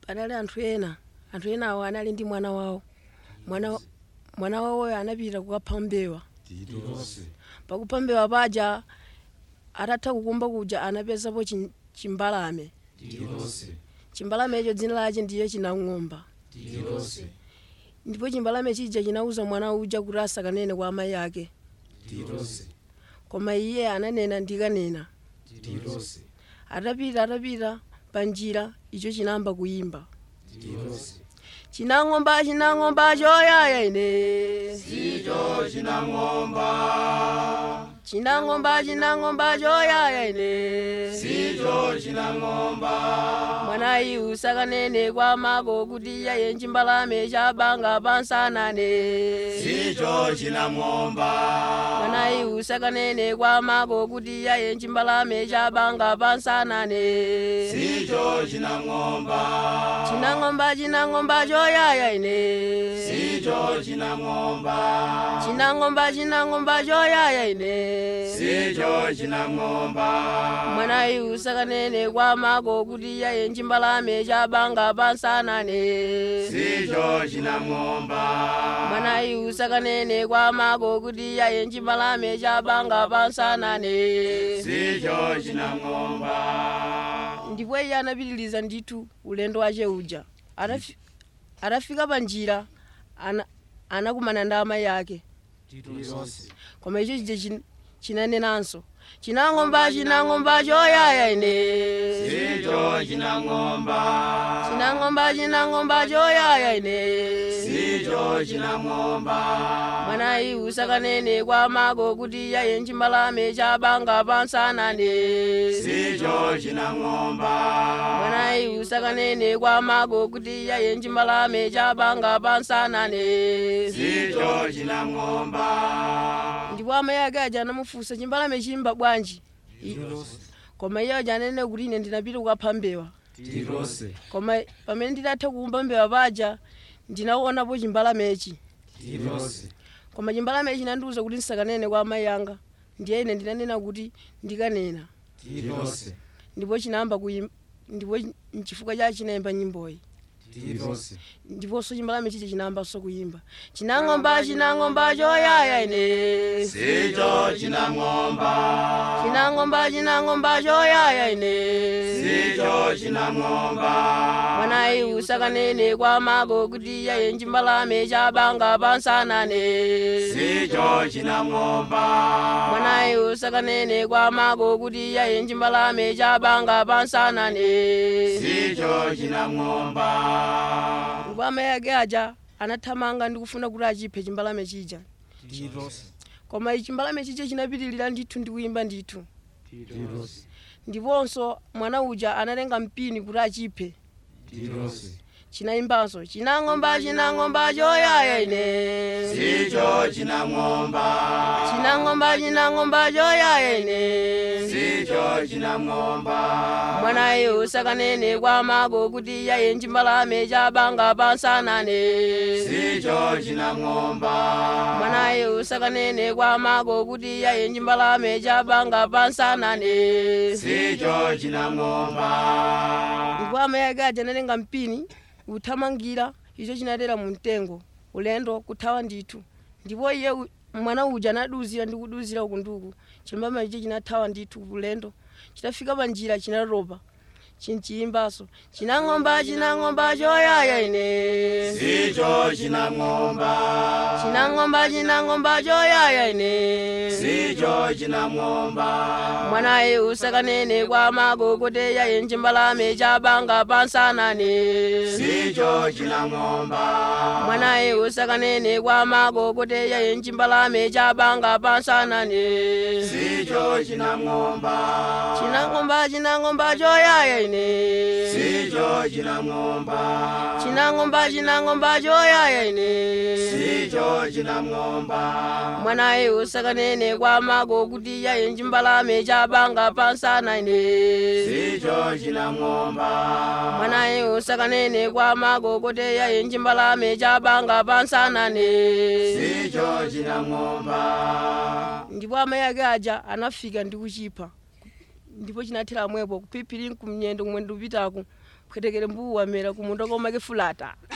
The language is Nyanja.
panali anthu ena anthu enawo anali ndi mwana wawo mwana mwana wawoyo anapita kukapha mbewa tilose pakupha mbewa paja atatha kukumba kuja anapezapo chin- chimbalame tilose chimbalame icho dzina lache ndiye chinang'omba tilose ndipo chimbalame chija chinauza mwana uja kuti asakanene kwa amayi ake tilose koma iye ananena ndikanena tilose atapita atapita panjira icho chinayamba kuyimba tilose chinang'omba chinang'omba choyaya ine sicho chinang'omba chinang'omba chinang'omba choyaya ine sicho chinang'omba mwanayi usakanene kwa mako kuti yaye chimbalame chabanga pansanane sicho chinang'omba mwanayi usakanene kwa mako kuti yaye chimbalame chabanga pansanane sicho chinang'omba chinang'omba chinang'omba choyaya ine sicho chinang'omba chinang'omba chinang'omba choyaya ine sicho chinang'omba mwanayi usakanene kwa mako kuti yaye chimbalame chabanga pansanane sicho chinang'omba mwanayi usakanene kwa mako kuti yaye chimbalame chabanga pansanane sicho chinang'omba ndipo iye anapitiliza ndithu ulendo wace uja Atafi- atafika pa njira ana- anakumana ndi amayi ake tilose koma icho chija chin- chinanenanso chinang'omba chinang'omba choyaya ine sicho chinang'omba chinang'omba chinang'omba choyaya ine sicho chinang'omba mwanayi usakanene kwa mako kuti yaye chimbalame chabanga pansanane sicho chinang'omba mwanayi usakanene kwa mako kuti yaye chimbalame chabanga pansanane sicho chinang'omba ndipo amayi ake aja anamufunsa chimbalame chimba bwanji I- koma iye aja anene kuti ine ndinapita kukapha mbewa tilose koma pamene nditatha kuumba mbewa paja ndinaonapo chimbalamechi tilose koma chimbalamechi chinandiwuza kuti ndisakanene kwa amayi anga ndiye ine ndinanena kuti ndikanena tilose ndipo chinayamba kuyimba ndipo chifukwa chake chinayimba nyimboyi tilose ndiponso chimbalame chiche chinayambanso kuyimba chinang'omba chinang'omba choyaya ine sicho chinang'omba chinang'omba chinang'omba choyaya ine sicho chinang'omba mwanayi usakanene kwa mako kuti yaye chimbalame chabanga pansanane sicho chinang'omba mwanayi usakanene kwa mako kuti yaye chimbalame chabanga pansanane sicho chinang'omba ndipo amayi ake aja anathamanga ndi kufuna kuti achiphe chimbalame chija tilose koma chimbalame chija chinapitirira ndithu ndi kuyimba ndithu tilose ndiponso mwana uja anatenga mpini kuti achiphe tilose chinayimbanso chinang'omba chinang'omba choyaya ine sicho chinang'omba chinang'omba chinang'omba choyaya ine sicho chinang'omba mwanayi usakanene kwa mako kuti yaye chimbalame chabanga pansanane sicho chinang'omba mwanayi usakanene kwa mako kuti yaye chimbalame chabanga pansanane sicho chinang'omba ndipo amayi ake aja anatenga mpini kuthamangira icho chinatera mu mtengo ulendo kuthawa ndithu ndipo iye u- mwana uja anaduzira ndi kuduzira uku nduku chimbalame icho chinathawa ndithu ulendo chitafika pa njira chinatopa chinchiyimbaso chinang'omba chinang'omba choyaya ine sicho chinang'omba chinang'omba chinang'omba choyaya ine sicho chinang'omba mwanaye usakanene kwa mako kuti yaye chimbalame chabanga pansanane sicho chinang'omba mwanaye usakanene kwa mako kuti yaye chimbalame chabanga pansanane sicho chinang'omba chinang'omba chinang'omba choyaya ine sicho chinang'omba chinang'omba chinang'omba choyaya ine sicho chinang'omba mwanaye usakanene kwa mako kuti yaye chimbalame chabanga pansanane sicho chinang'omba mwanaye usakanene kwa mako kuti yaye chimbalame chabanga pansanane sicho chinang'omba ndipo amayi ake aja anafika ndi kuchipha ndipo chinathera mwepo kuphiphirini kumnyendo kumwe ndikupitaku khwetekere mbuwu wamera kumunda komake fulata